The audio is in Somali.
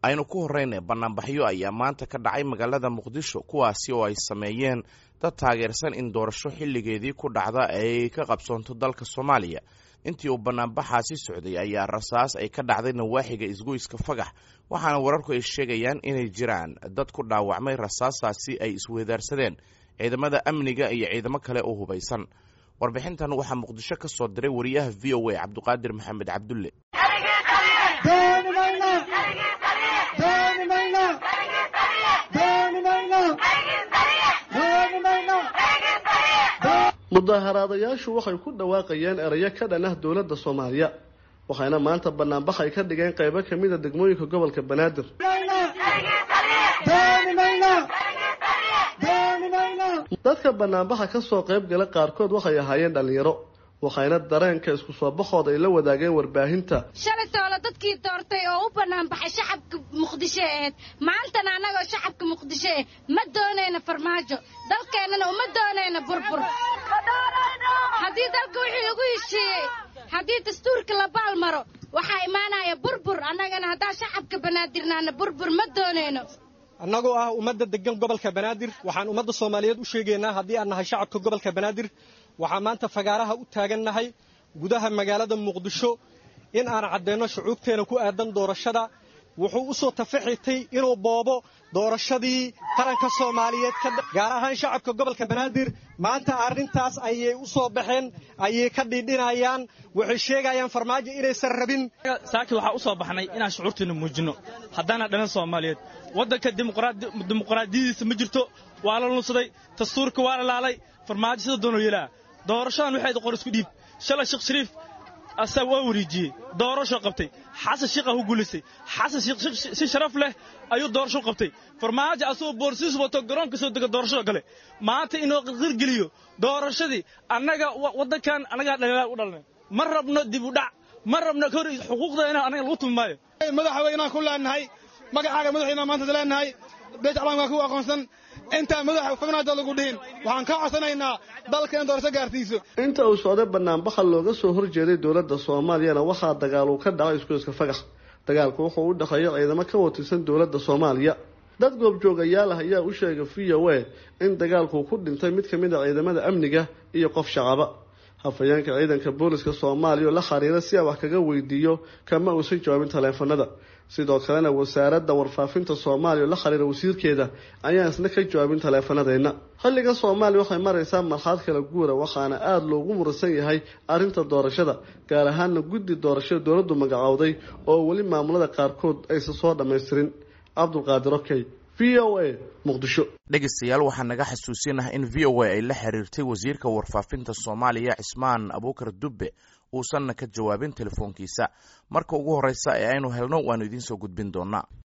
aynu ku horeyna banaanbaxyo ayaa maanta ka dhacay magaalada muqdisho kuwaasi oo ay sameeyeen dad taageersan in doorasho xilligeedii ku dhacda ay ka qabsoonto dalka soomaaliya intii uu banaanbaxaasi socday ayaa rasaas ay ka dhacday nawaaxiga isgoyska fagax waxaana wararku ay sheegayaan inay jiraan dad ku dhaawacmay rasaastaasi ay isweedaarsadeen ciidamada amniga iyo ciidamo kale oo hubaysan warbixintan waxaa muqdisho ka soo diray wariyaha v o a cabduqaadir maxamed cabdulle mudaharaadayaashu waxay ku dhawaaqayeen erayo ka dhan ah dowladda soomaaliya waxayna maanta banaanbax ay ka dhigeen qaybo kamida degmooyinka gobolka banaadir dadka banaanbaxa kasoo qayb gala qaarkood waxay ahaayeen dhalinyaro waxayna dareenka isku soo baxooda ay la wadaageen warbaahinta shalay toole dadkii doortay oo u bannaan baxay shacabka muqdisho aheyd maantana annagoo shacabka muqdisho eh ma doonayna farmaajo dalkeennana uma doonayna burbur haddii dalka wixii lagu heshiiyey haddii dastuurka la baalmaro waxaa imaanaya burbur annagana haddaan shacabka banaadirnaana burbur ma doonayno annagoo ah ummadda deggan gobolka banaadir waxaan ummadda soomaaliyeed u sheegaynaa haddii aan nahay shacabka gobolka banaadir waxaan maanta fagaaraha u taagannahay gudaha magaalada muqdisho in aan caddeynno shucuubteena ku aadan doorashada wuxuu u soo tafaxitay inuu boobo doorashadii qaranka soomaaliyeed gaar ahaan shacabka gobolka banaadir maanta arrintaas ayay u soo baxeen ayay ka dhidhinayaan waxay sheegayaan farmaajo inaysan rabin saaki waxaa u soo baxnay inaan shucuurteena muujinno haddaana dhalan soomaaliyeed waddanka dimuqraadiyadiisa ma jirto waa la lunsaday dastuurka waa la laalay farmaajo sida doonoo yeelaa doorashadan waxay qor isku dhiib shalay sheekh shariif asaa waa wareejiyey doorashoo qabtay xasan shiikha ku guulaystay xasan shiikh si sharaf leh ayuu doorasho qabtay farmaajo asagoo boorsiis wato garoonka soo dega doorashada gale maanta inuu qirgeliyo doorashadii annaga waddankan annagaa dhaliilaa u dhalnay ma rabno dib u dhac ma rabno hor xuquuqdeena annaga lagu tumi maayo madaxweynaan ku leenahay magacaaga madaxweynaan maanta leenahay beej calaamkaa ku aqoonsan intaan madaxa fagnaada lagu dhihin waxaan ka codsanaynaa dalka in doorasho gaarsiiso inta uu socday banaanbaxa looga soo horjeeday dowladda soomaaliyana waxaa dagaal uu ka dhacay isgoyska fagax dagaalku wuxuu u dhexeeya ciidamo ka watirsan dowladda soomaaliya dad goobjoogayaal ah ayaa u sheegay v o a in dagaalkuu ku dhintay mid kamid a ciidamada amniga iyo qof shacaba hafayeenka ciidanka booliska soomaaliya oo la xiriira si aan wax kaga weydiiyo kama uusan jawaabin taleefanada sidoo kalena wasaaradda warfaafinta soomaaliya oo la xiriira wasiirkeeda ayaan isna ka jawaabin taleefanadeenna xilliga soomaaliya waxay maraysaa marxaad kala guura waxaana aada loogu muransan yahay arrinta doorashada gaar ahaana guddi doorashada dowladdu magacowday oo weli maamulada qaarkood aysan soo dhammaystirin cabdulqaadir okey v o a muqdisho dhegeystayaal waxaa naga xasuusinah in v o a ay la xiriirtay wasiirka warfaafinta soomaaliya cismaan abuukar dubbe uusanna ka jawaabin telefoonkiisa marka ugu horreysa ee aynu helno waannu idiin soo gudbin doonaa